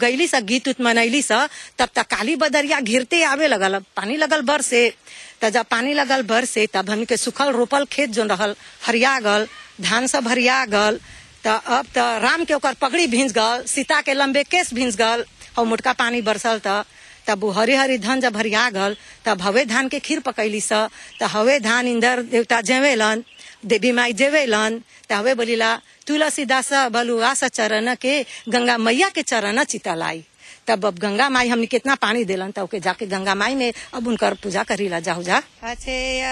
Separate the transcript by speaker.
Speaker 1: गईली सा गीत उत मनैली सा तब तक काली बदरिया घिरते आवे लगल पानी लगल बर से त जब पानी लगल बर से तब हमनी के सुखल रोपल खेत जो रहल हरिया गल धान सब हरिया गल त अब त राम के ओकर पगड़ी भींज गल सीता के लंबे केस भींज गल और मोटका पानी बरसल त तब वो हरी हरी धान जब हरिया गल तब हवे धान के खीर पकैली स त हवे धान इंदर देवता जेवेलन देवी माई जेवेलन त हवे बोलिला तुलसीदास बलुआ स चरण के गंगा मैया के चरण चितलाई तब अब गंगा माई हमने कितना पानी दिलन तब के जाके गंगा माई में अब उनकर पूजा करीला जाहु जा अच्छे